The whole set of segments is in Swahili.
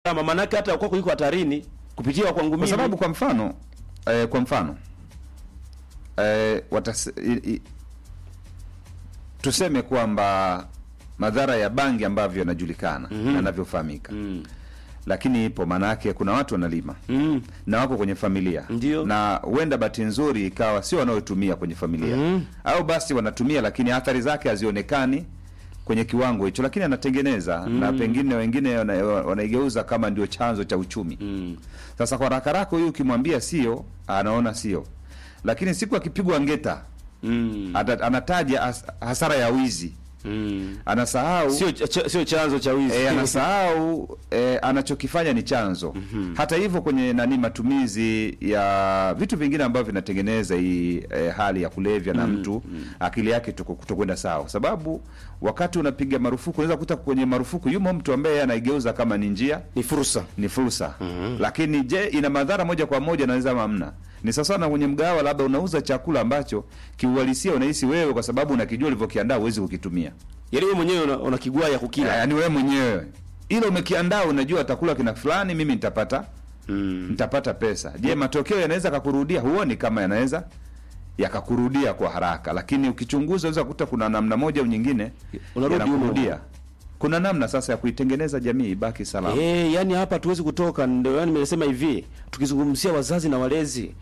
usalama, maanake hata kwako iko hatarini kupitia kwangu mimi. kwa sababu kwa mfano eh, kwa mfano eh, watas, i, i, tuseme kwamba madhara ya bangi ambavyo yanajulikana na yanavyofahamika mm. lakini ipo maana yake kuna watu wanalima Mm. na wako kwenye familia Ndio. na huenda bahati nzuri ikawa sio wanaotumia kwenye familia Mhm. au basi wanatumia lakini athari zake hazionekani kwenye kiwango hicho lakini anatengeneza na pengine wengine wana- wanaigeuza kama ndio chanzo cha uchumi Mm. sasa kwa rakarako huyu ukimwambia sio anaona sio lakini siku akipigwa ngeta Mm. ata- anataja has- hasara ya wizi Mm. anasahau Sio ch- sio chanzo cha wizi. e, anasahau e, anachokifanya ni chanzo hata hivyo kwenye nani matumizi ya vitu vingine ambavyo vinatengeneza hii e, hali ya kulevya na mtu akili yake tuko- kutokwenda sawa sababu wakati unapiga marufuku unaweza kukuta kwenye marufuku yumo mtu ambaye yeye anaigeuza kama ni njia Ni fursa. ni fursa lakini je ina madhara moja kwa moja naweza hamna ni sasa na kwenye mgawa labda unauza chakula ambacho kiuhalisia unahisi wewe kwa sababu unakijua ulivyokiandaa huwezi kukitumia Yaani wewe mwenyewe una, una kigwaya kukila. yaani wewe mwenyewe ila umekiandaa unajua atakula kina fulani mimi nitapata Mm. nitapata pesa je matokeo yanaweza kakurudia huoni kama yanaweza yakakurudia kwa haraka lakini ukichunguza unaweza kukuta kuna namna moja au nyingine Unarudi yanakurudia humo. kuna namna sasa ya kuitengeneza jamii ibaki salama Eh, yani hapa hatuwezi kutoka, ndio yani nimesema hivi, tukizungumzia wazazi na walezi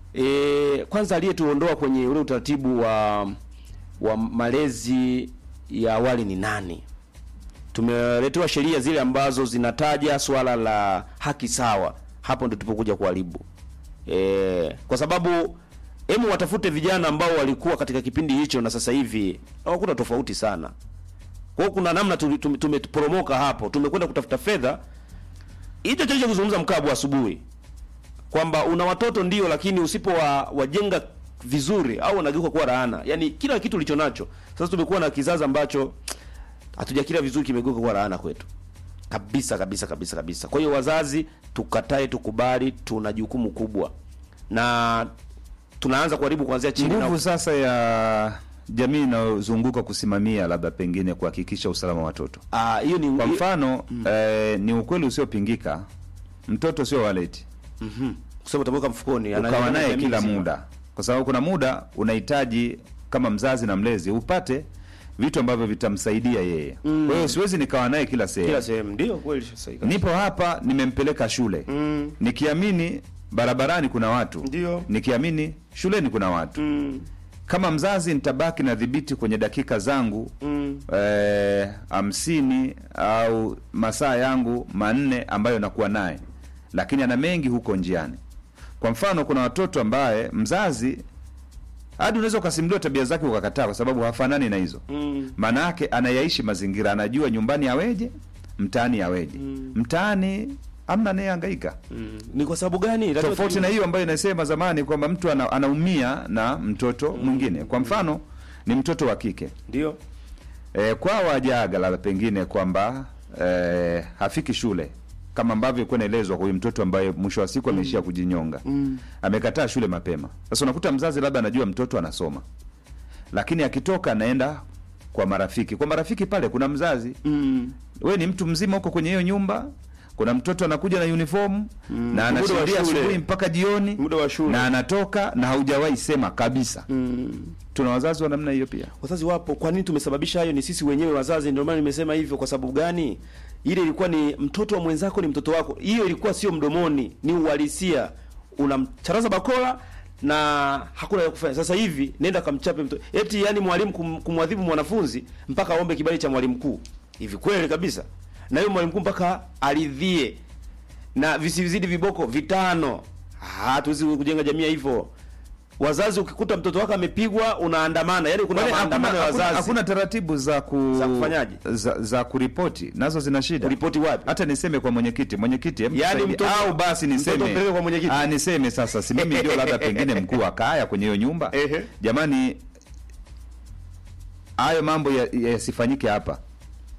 eh, kwanza aliyetuondoa kwenye ule utaratibu wa wa malezi ya awali ni nani? Tumeletewa sheria zile ambazo zinataja swala la haki sawa, hapo ndio tupokuja kuharibu eh, kwa sababu hemu watafute vijana ambao walikuwa katika kipindi hicho na sasa hivi hawakuta tofauti sana. Kwa hiyo kuna namna tu- tume- tumeporomoka hapo, tumekwenda kutafuta fedha. Hicho cha kuzungumza mkabu asubuhi kwamba una watoto ndio, lakini usipo wa, wajenga vizuri au wanageuka kuwa laana. Yaani kila kitu ulicho nacho. Sasa tumekuwa na kizazi ambacho hatujakila vizuri, kimegeuka kuwa laana kwetu kabisa kabisa kabisa kabisa. Kwa hiyo wazazi, tukatae tukubali, tuna jukumu kubwa na tunaanza kuharibu kuanzia chini nguvu na sasa ya jamii inayozunguka kusimamia labda pengine kuhakikisha usalama wa watoto ah, hiyo ni kwa mfano eh, ni ukweli usiopingika mtoto sio waleti mhm, kusema utamweka mfukoni, ukawa anaenda naye jamii kila nzima. muda kwa sababu kuna muda unahitaji kama mzazi na mlezi upate vitu ambavyo vitamsaidia yeye kwa hiyo siwezi nikawa naye kila sehemu kila sehemu ndio kweli sahihi kabisa. nipo hapa nimempeleka shule Mm. nikiamini barabarani kuna watu Ndio. nikiamini shuleni kuna watu Mm, kama mzazi nitabaki na dhibiti kwenye dakika zangu mm, eh, hamsini au masaa yangu manne ambayo nakuwa naye lakini ana mengi huko njiani kwa mfano kuna watoto ambaye mzazi hadi unaweza ukasimuliwa tabia zake ukakataa kwa sababu hafanani na hizo mm. maana yake anayaishi mazingira anajua nyumbani aweje mtaani aweje mtaani amna anayehangaika Mm. Ni kwa sababu gani? Lazima tofauti tu- na hiyo ambayo inasema zamani kwamba mtu ana, anaumia na mtoto mwingine kwa mfano ni mtoto wa kike ndio e, kwa wajaga labda pengine kwamba e, hafiki shule kama ambavyo ilikuwa inaelezwa kwa huyu mtoto ambaye mwisho wa siku ameishia kujinyonga Mm. amekataa shule mapema sasa unakuta mzazi labda anajua mtoto anasoma lakini akitoka anaenda kwa marafiki kwa marafiki pale kuna mzazi Mm. we ni mtu mzima huko kwenye hiyo nyumba kuna mtoto anakuja na uniform na Muda wa anashuhudia shule. asubuhi mpaka jioni Muda wa shule. na anatoka na haujawahi sema kabisa Mm. tuna wazazi wa namna hiyo pia Wazazi wapo. Kwa nini tumesababisha hayo? Ni sisi wenyewe wazazi. Ndio maana nimesema hivyo. Kwa sababu gani? Ile ilikuwa ni mtoto wa mwenzako, ni mtoto wako. Hiyo ilikuwa sio mdomoni, ni uhalisia. Unamcharaza bakola na hakuna ya kufanya. Sasa hivi nenda kamchape mtoto. Eti yani mwalimu kum, kumwadhibu mwanafunzi mpaka aombe kibali cha mwalimu mkuu. Hivi kweli kabisa. Na hiyo mwalimu mkuu mpaka aridhie. Na visizidi viboko vitano. Hatuwezi kujenga jamii hivyo. Wazazi ukikuta mtoto wako amepigwa unaandamana. Yaani kuna Kwani maandamano ya hakuna, wazazi. hakuna taratibu za ku Za kufanyaje? za, za kuripoti nazo zina shida Ripoti wapi? hata niseme kwa mwenyekiti mwenyekiti hebu Yaani tusaidie. mtoto- au basi mtoto niseme mpeleke kwa mwenyekiti. ah, niseme sasa si mimi ndio labda pengine mkuu wa kaya kwenye hiyo nyumba Ehe. jamani hayo mambo yasifanyike ya yasifanyike hapa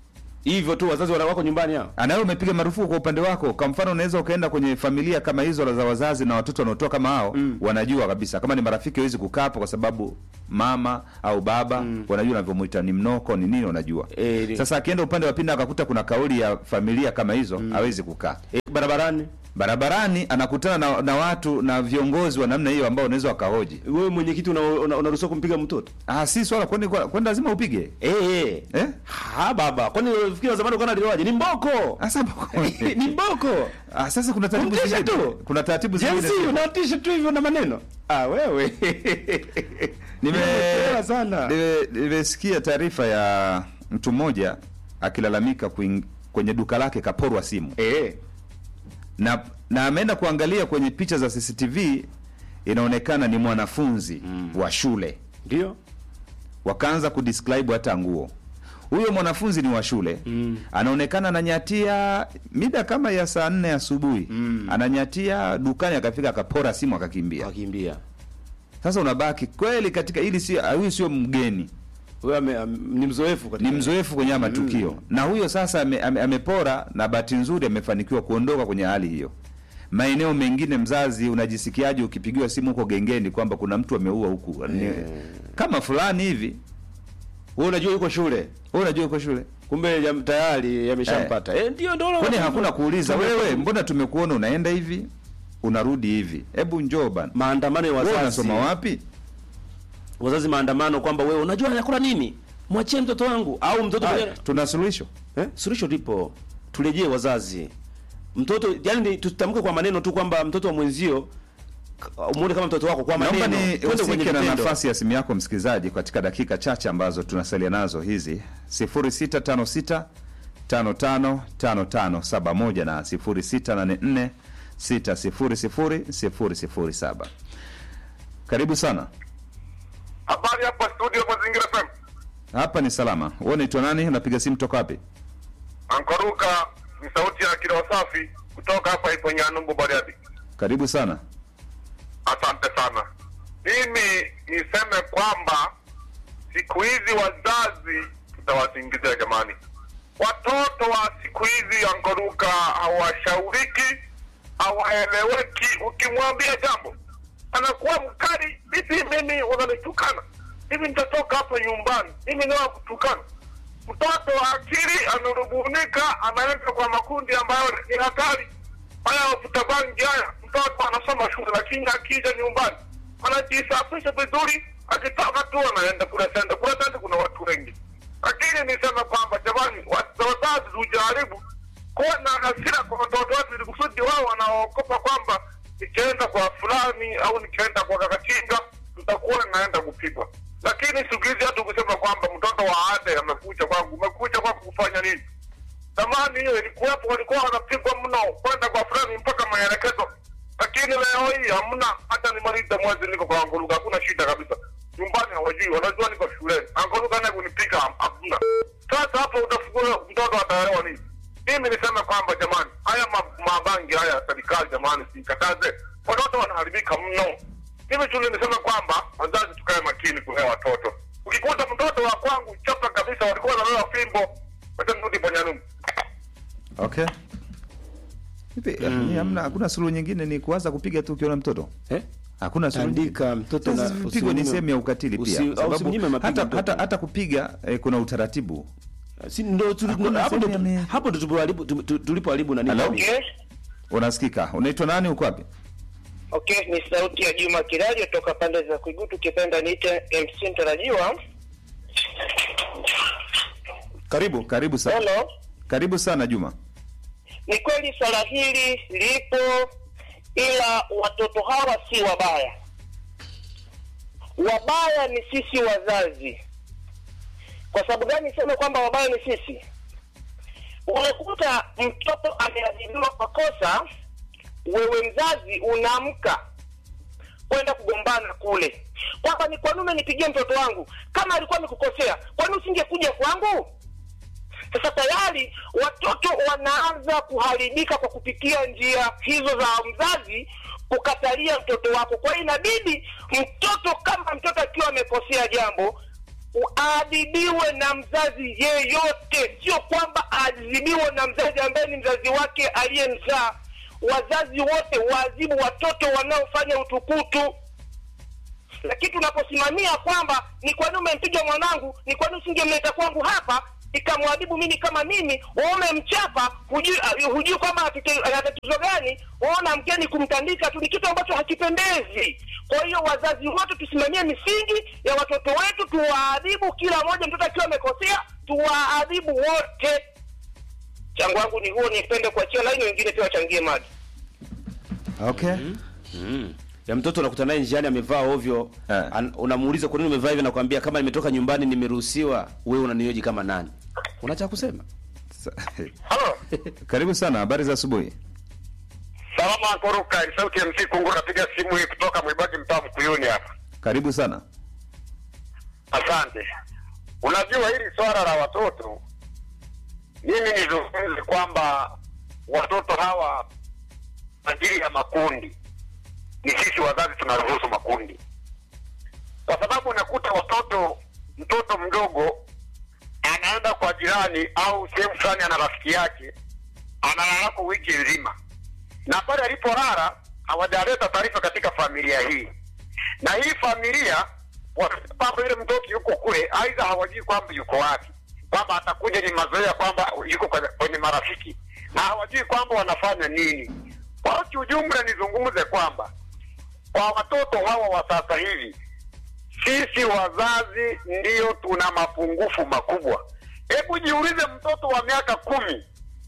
hivyo tu wazazi wana wako nyumbani hao anawe umepiga marufuku kwa upande wako. Kwa mfano, unaweza ukaenda kwenye familia kama hizo za wazazi na watoto wanaotoa kama hao mm. wanajua kabisa kama ni marafiki hawezi kukaa hapo, kwa sababu mama au baba mm. wanajua unavyomuita ni mnoko ni nini, wanajua Eh, ni- Sasa akienda upande wa pili akakuta kuna kauli ya familia kama hizo hawezi kukaa e, barabarani barabarani, anakutana na, na watu na viongozi wa namna hiyo ambao unaweza wakahoji. wewe mwenyekiti unaruhusiwa una, unaruhusiwa kumpiga mtoto Ah, si swala kwani kwani lazima upige eh eh eh? ha baba kwani unafikiri zamani ukaona aliwaje ni mboko Asa ni mboko ah, sasa kuna taratibu Kumtisha zingine. tu. Kuna taratibu zingine. jinsi unatisha tu hivyo na maneno ah wewe Nime- Nimeelewa sana nime- nimesikia taarifa ya mtu mmoja akilalamika kuing- kwenye duka lake kaporwa simu eh na na ameenda kuangalia kwenye picha za CCTV inaonekana ni mwanafunzi wa shule ndio wakaanza kudescribe hata nguo huyo mwanafunzi ni wa shule mm. anaonekana ananyatia mida kama ya saa nne asubuhi mm. ananyatia dukani akafika akapora simu akakimbia wakimbia sasa unabaki kweli katika ili si huyu sio mgeni wewe ame- am- ni mzoefu katika ni mzoefu kwenye haya matukio na huyo sasa ame, ame, amepora na bahati nzuri amefanikiwa kuondoka kwenye hali hiyo maeneo mengine mzazi unajisikiaje ukipigiwa simu huko gengeni kwamba kuna mtu ameua huku Ni- kama fulani hivi wewe unajua yuko shule wewe unajua uko shule kumbe ya, tayari yameshampata eh ndio ndio kwani hakuna kuuliza wewe mbona tumekuona unaenda hivi unarudi hivi hebu njoo bana maandamano ya wewe wazazi unasoma wapi wazazi maandamano kwamba wewe unajua anakula nini mwachie mtoto wangu au mtoto Haya, mwenyewe tuna suluhisho eh? suluhisho lipo turejee wazazi mtoto yani ni- tutamke kwa maneno tu kwamba mtoto wa mwenzio k- umuone kama mtoto wako kwa maneno naomba ni twende kwenye usike na vitendo. nafasi ya simu yako msikilizaji katika dakika chache ambazo tunasalia nazo hizi 0656 555571 na 0684 600 007 karibu sana Habari hapa studio Mazingira FM. hapa ni salama wewe unaitwa nani unapiga simu toka wapi Ankoruka ni sauti ya kilo safi kutoka hapa ipo Nyanumbu Bariadi. karibu sana Asante sana. Mimi niseme kwamba siku hizi wazazi tutawasingizia jamani. Watoto wa siku hizi Ankoruka hawashauriki, hawaeleweki. Ukimwambia jambo anakuwa mkali. Vipi mimi unanitukana? Hivi nitatoka hapo nyumbani, mimi niwa kutukana mtoto wa akili anarubunika, anaenda kwa makundi ambayo ni hatari. Haya wavuta bangi haya, mtoto anasoma shule, lakini akija nyumbani anajisafisha vizuri, akitoka tu anaenda kule senda kule senda, kuna watu wengi. Lakini niseme kwamba jamani, wa- wazazi tujaribu kuwa na hasira kwa watoto wetu, ili kusudi wao wanaogopa kwamba nikienda kwa fulani au nikienda kwa kakachinga tutakuwa naenda kupigwa. Lakini siku hizi hatu kusema kwamba mtoto wa ade amekuja kwangu, umekuja kwangu kufanya nini? Zamani hiyo ilikuwepo, walikuwa wanapigwa mno kwenda kwa fulani mpaka maelekezo, lakini leo hii hamna. Hata nimaliza mwezi niko kwa Angoluka, hakuna shida kabisa. Nyumbani hawajui, wanajua niko shuleni. Angoluka naye kunipiga ham- hakuna. Sasa hapo utafukua mtoto ataelewa nini? Mimi niseme kwamba jamani, haya ma- mabangi haya ya serikali jamani, sikataze, watoto wanaharibika mno. Mimi tu niseme kwamba wazazi tukae makini kulea watoto. Ukikuta mtoto wa kwangu chapa kabisa, walikuwa wanalewa fimbo, wacha nirudi Banyanyumbu. okay Hivi, ni hamna hakuna suluhu nyingine ni kuanza kupiga tu ukiona mtoto eh? hakuna suluhu Tandika mtoto Sasa na vipigo ni usimnyime- sehemu ya ukatili usi- pia au sababu usimnyime mapigo hata, mtoto. hata, hata kupiga eh, kuna utaratibu si ndo tu- Hakuna hapo ndo sehemu ya mi- hapo ndo tulipoharibu tu- tu- tulipoharibu nani Hello? jamii. Okay. unasikika unaitwa nani uko wapi Okay, ni sauti ya Juma Kilario toka pande za Kuigutu, kipenda niite MC mtarajiwa. karibu karibu sana Hello. karibu sana juma Ni kweli swala hili lipo, ila watoto hawa si wabaya. Wabaya ni sisi wazazi. Kwa sababu gani niseme kwamba wabaya ni sisi? Unakuta mtoto ameadhibiwa kwa kosa, wewe mzazi unaamka kwenda kugombana kule, kwamba ni kwa nini umenipigia mtoto wangu? Kama alikuwa amekukosea, kwa nini usingekuja kwangu? Sasa tayari watoto wanaanza kuharibika kwa kupitia njia hizo za mzazi kukatalia mtoto wako. Kwa hiyo inabidi mtoto, kama mtoto akiwa amekosea jambo, aadhibiwe na mzazi yeyote, sio kwamba aadhibiwe na mzazi ambaye ni mzazi wake aliyemzaa. Wazazi wote waadhibu watoto wanaofanya utukutu lakini tunaposimamia kwamba ni kwa nini umempiga mwanangu, ni kwa nini usingemleta kwangu hapa ikamwadhibu mimi kama mimi, wewe umemchapa, hujui uh, hujui kwamba atite- ana tatizo gani, waona mkeni kumtandika tu, ni kitu ambacho hakipendezi. Kwa hiyo wazazi wote tusimamie misingi ya watoto wetu, tuwaadhibu kila mmoja, mtoto akiwa amekosea tuwaadhibu wote. Changu wangu ni huo, nipende kuachia laini, wengine pia wachangie maji. Okay. Mm. Ya mtoto unakuta naye njiani amevaa ovyo, Eh. an- unamuuliza kwa nini umevaa hivi, nakwambia kama nimetoka nyumbani nimeruhusiwa, wewe unanioji kama nani? Una cha kusema? Sa- Halo. Karibu sana, habari za asubuhi. Salama Ankoruka, ni sauti ya MC Kungu, napiga simu hii kutoka Mwibagi mtaa Mkuyuni hapa. Karibu sana. Asante. Unajua hili swala la watoto, mimi nizungumze kwamba watoto hawa ajili ya makundi, ni sisi wazazi tunaruhusu makundi, kwa sababu unakuta watoto, mtoto mdogo anaenda kwa jirani au sehemu fulani, ana rafiki yake analalako wiki nzima, na pale alipolala hawajaleta taarifa katika familia hii, na hii familia kwamba yule mtoto yuko kule, aidha hawajui kwamba yuko wapi, kwamba atakuja ni mazoea kwamba yuko kwenye, kwenye marafiki na hawajui kwamba wanafanya nini. Kwa hiyo kiujumla, nizungumze kwamba kwa watoto hawa wa sasa hivi sisi wazazi ndiyo tuna mapungufu makubwa. Hebu jiulize, mtoto wa miaka kumi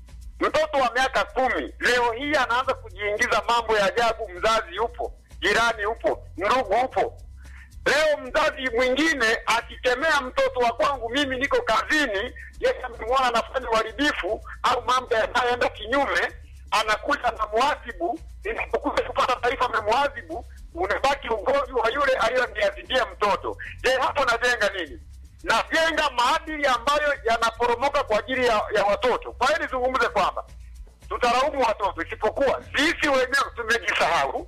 mtoto wa miaka kumi leo hii anaanza kujiingiza mambo ya ajabu. Mzazi yupo, jirani upo, ndugu upo. Leo mzazi mwingine akikemea mtoto wa kwangu, mimi niko kazini, yeye amemwona anafanya uharibifu au mambo yanayoenda kinyume, anakuja na mwadhibu. Inapokuja kupata taarifa amemwadhibu, unabaki ugomvi wa yule aliyoniadhibia mtoto. Je, hapo najenga nini? najenga maadili ambayo yanaporomoka kwa ajili ya, ya watoto. Kwa hiyo nizungumze kwamba tutalaumu watoto, isipokuwa sisi wenyewe tumejisahau,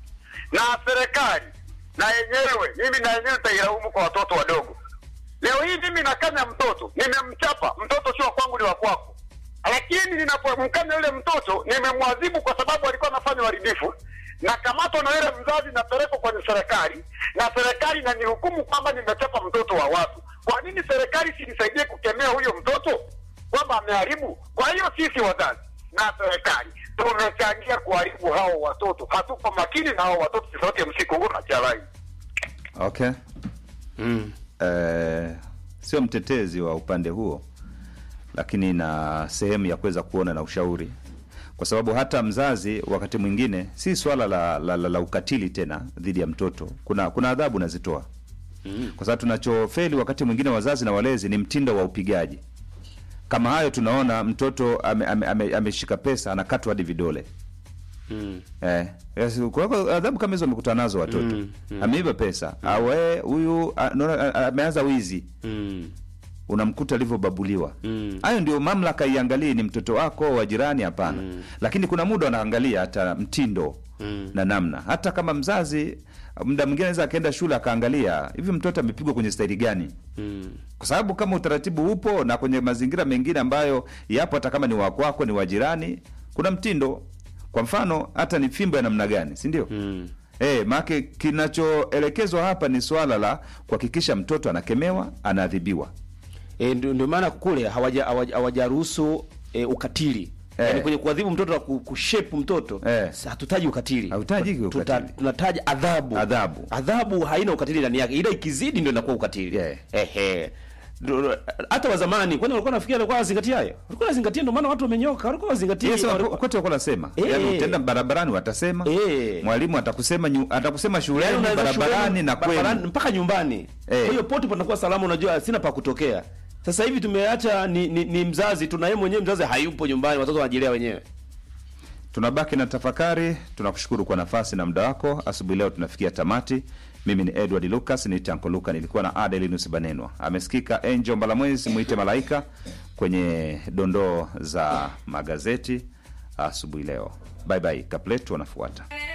na serikali na yenyewe, mimi na yenyewe nitailaumu kwa watoto wadogo. Leo hii mimi nakanya mtoto, nimemchapa mtoto, sio wa kwangu, ni wa kwako, lakini ninapomkanya yule mtoto nimemwadhibu kwa sababu alikuwa anafanya uharibifu, nakamatwa na yule mzazi, napelekwa kwenye serikali na serikali inanihukumu kwamba nimechapa mtoto wa watu. Kwa nini serikali sinisaidie kukemea huyo mtoto kwamba ameharibu? Kwa hiyo sisi wazazi na serikali tumechangia kuharibu hao watoto, hatuko makini na hao watoto. Sauti ya msikungu na chalai Okay. Mm. Eh, sio mtetezi wa upande huo, lakini na sehemu ya kuweza kuona na ushauri, kwa sababu hata mzazi wakati mwingine si swala la, la, la, la ukatili tena dhidi ya mtoto, kuna kuna adhabu nazitoa kwa sababu tunachofeli wakati mwingine wazazi na walezi ni mtindo wa upigaji. Kama hayo tunaona mtoto ameshika ame, ame, ameshika pesa anakatwa hadi vidole Mm. Eh, yes, kwa hiyo adhabu kama hizo wamekutana nazo watoto ameiba pesa au eh, huyu ah, naona, ah, ameanza wizi Mm. unamkuta alivyobabuliwa Mm. hayo ndio mamlaka iangalie ni mtoto wako wa jirani hapana lakini kuna muda wanaangalia hata mtindo Mm. na namna hata kama mzazi muda mwingine anaweza akaenda shule akaangalia hivi mtoto amepigwa kwenye staili gani Mm. kwa sababu kama utaratibu upo na kwenye mazingira mengine ambayo yapo hata kama ni wa kwako ni wa jirani kuna mtindo kwa mfano hata ni fimbo ya namna gani si ndio Mm. Eh, maake kinachoelekezwa hapa ni swala la kuhakikisha mtoto anakemewa, anaadhibiwa. E, ndio ndio maana kule hawaja hawaja- hawajaruhusu e, ukatili Eh. yaani kwenye kuadhibu mtoto na ku- kushape mtoto Eh. sa- hatutaji ukatili Hauhitaji Tuta- ukatili. tunataja adhabu Adhabu. adhabu haina ukatili ndani yake ila ikizidi ndio inakuwa ukatili Yeah. ehe Ndio- hata wa zamani kwani walikuwa nafikiria walikuwa wanazingatia hayo walikuwa wanazingatia ndio maana watu wamenyoka walikuwa wanazingatia Yes, walikuwa- kote wako nasema. Eh. Yaani utaenda barabarani watasema. Eh. Mwalimu atakusema nyu, atakusema Yaani shuleni, unaweza barabarani shuleni, na barabarani, kwenu. mpaka nyumbani Eh. kwa hiyo pote panakuwa salama unajua sina pa kutokea sasa hivi tumeacha ni, ni, ni mzazi tuna yeye mwenyewe mzazi hayupo nyumbani watoto wanajilea wenyewe Tunabaki na tafakari. Tunakushukuru kwa nafasi na muda wako. Asubuhi leo tunafikia tamati. Mimi ni Edward Lucas, ni Tanko Luka, nilikuwa na Adelinus Banenwa. Amesikika Angel Mbalamwezi, mwite malaika kwenye dondoo za magazeti asubuhi leo. Bye bye, Kapletu wanafuata.